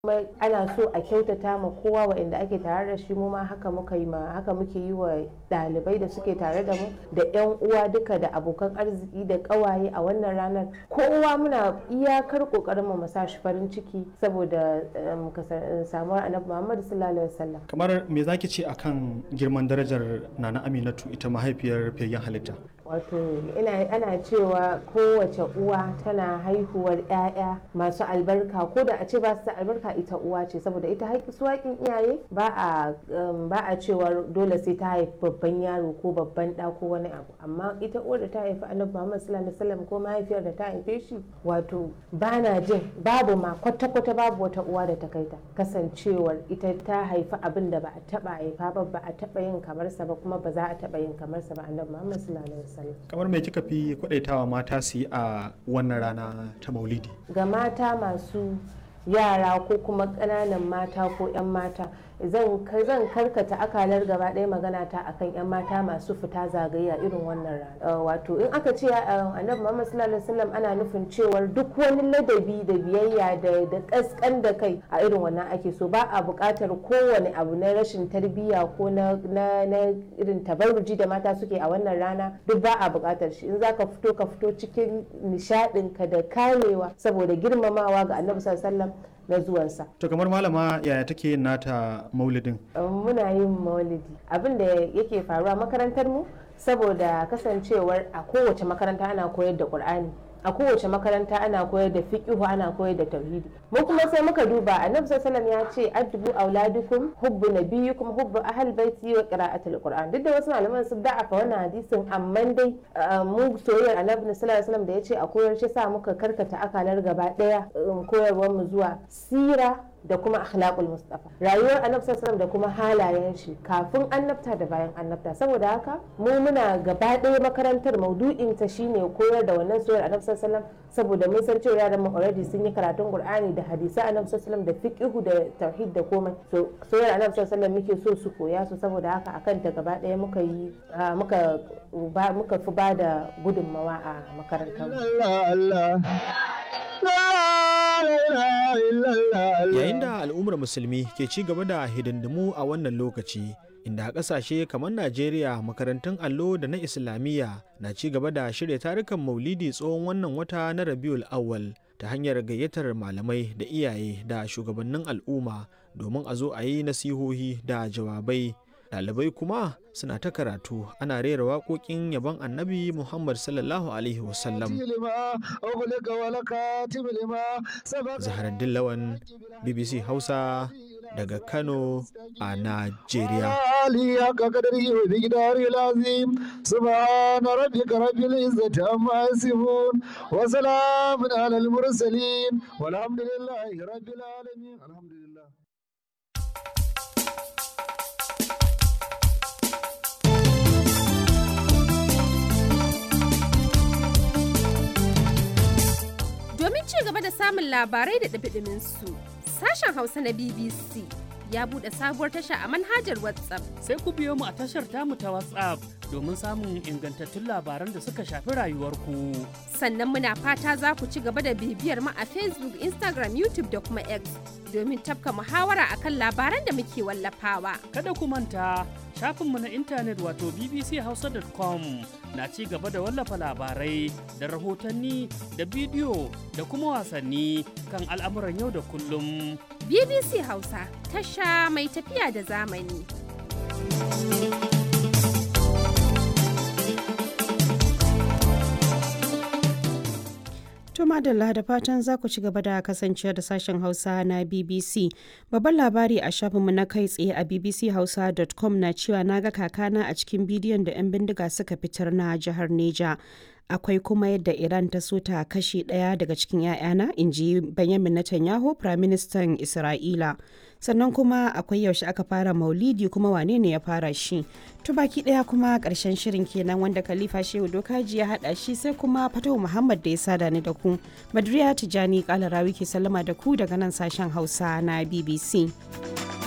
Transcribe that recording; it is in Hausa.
kuma ana so a kyautata ma kowa waɗanda ake tare da shi mu ma haka muka yi ma haka muke yi wa ɗalibai da suke tare da mu da yan uwa duka da abokan arziki da ƙawaye a wannan ranar kowa muna iyakar ƙoƙarin mu sa shi farin ciki saboda samuwar annabi Muhammad sallallahu alaihi wasallam kamar me zaki ce akan girman darajar Nana Aminatu ita mahaifiyar fiyayyen halitta wato ina ana cewa kowace uwa tana haihuwar 'ya'ya masu albarka ko da a ce ba su da albarka ita uwa ce saboda ita su haƙin iyaye ba a ba a cewa dole sai ta haifi babban yaro ko babban ɗa ko wani abu amma ita uwar da ta haifi annabi Muhammad sallallahu alaihi wasallam ko mahaifiyar da ta haife shi wato ba na jin babu ma kwata kwata babu wata uwa da ta kai ta kasancewar ita ta haifi abin da ba a taba haifa ba ba a taba yin kamar sa ba kuma ba za a taba yin kamar sa ba annabi Muhammad sallallahu alaihi wasallam kamar mai kika fi kwadaitawa mata su yi a wannan rana ta maulidi ga mata masu yara ko kuma ƙananan mata ko 'yan mata zan karkata akalar gaba ɗaya magana ta akan 'yan mata masu fita zagaya irin wannan rana wato in aka ce annabi muhammad sallallahu alaihi wasallam ana nufin cewar duk wani ladabi da biyayya da da kaskan da kai a irin wannan ake so ba a buƙatar kowane abu na rashin tarbiyya ko na irin tabarruji da mata suke a wannan rana duk ba a buƙatar shi in zaka fito ka fito cikin nishaɗinka da kamewa saboda girmamawa ga annabi sallallahu alaihi wasallam na zuwansa. To kamar malama yaya take yin nata maulidin? Muna yin maulidi. Abin da yake faruwa makarantar mu saboda kasancewar a kowace makaranta ana koyar da Qur'ani. a kowace makaranta ana koyar da fiqihu ana koyar da tauhidi mu kuma sai muka duba annabi sallallahu ya ce addubu auladukum hubbu nabiyyikum hubbu ahl baiti wa qira'atul qur'an duk da wasu malaman sun da'afa wannan hadisin amma dai mu soyayyar annabi sallallahu alaihi da ya ce a koyar shi sa muka karkata akalar gaba daya koyarwar mu zuwa sira da kuma akhlaqul mustafa rayuwar annabi sallallahu da kuma halayen shi kafin annabta da bayan annabta saboda haka mu muna gaba ɗaya makarantar maudu'in ta shine koyar da wannan soyayyar annabi sallallahu saboda mun san cewa yaran mu already sun yi karatun qur'ani da hadisi annabi sallallahu da fiqhu da tauhid da komai so soyayyar annabi sallallahu muke so su koya su saboda haka akan ta gaba ɗaya muka yi muka muka fi ba da gudunmawa a makarantar Yayin da al'ummar musulmi ke ci gaba da hidindimu a wannan lokaci, inda a ƙasashe kamar Najeriya makarantun allo da na Islamiyya na ci gaba da shirya tarukan maulidi tsohon wannan wata na Rabiul Awwal ta hanyar gayyatar malamai da iyaye da shugabannin al'umma domin a zo a yi nasihohi da jawabai. Ɗalibai kuma suna ta karatu ana rera waƙoƙin yabon annabi Muhammad sallallahu Alaihi wasallam. Zaharaddin Lawan, BBC Hausa daga Kano a Najeriya. سبحان ربك رب العزة عما يصفون وسلام على المرسلين والحمد لله رب العالمين الحمد لله Domin ci gaba da samun labarai da ɗabiɗimin su, sashen Hausa na BBC ya buɗe sabuwar tasha a manhajar WhatsApp. Sai ku biyo mu a tashar tamu ta WhatsApp domin samun ingantattun labaran da suka shafi rayuwarku. Sannan muna fata za ku ci gaba da bibiyar mu a Facebook, Instagram, YouTube da kuma X domin tafka muhawara akan labaran da muke wallafawa. Kada ku manta shafinmu na intanet wato bbchausa.com na ci gaba da wallafa labarai da rahotanni da bidiyo da kuma wasanni kan al'amuran yau da kullum. BBC Hausa tasha mai tafiya da zamani. To madalla da fatan za ku ci gaba da kasancewa da sashen Hausa na BBC. Babban labari a shafinmu na kai tsaye a bbchausa.com na cewa na ga kakana a cikin bidiyon da 'yan bindiga suka fitar na jihar Neja. Akwai kuma yadda Iran ta so ta kashe ɗaya daga cikin 'ya'yana, in ji Benjamin Netanyahu, Firaministan Isra'ila. Sannan kuma akwai yaushe aka fara maulidi kuma wane ne ya fara shi. To baki ɗaya kuma ƙarshen shirin kenan wanda Khalifa Shehu Dokaji ya haɗa shi sai kuma Fatahu Muhammad da ya sada ni da ku. Badriya Tijani Kalarawi ke sallama da ku daga nan sashen Hausa na BBC.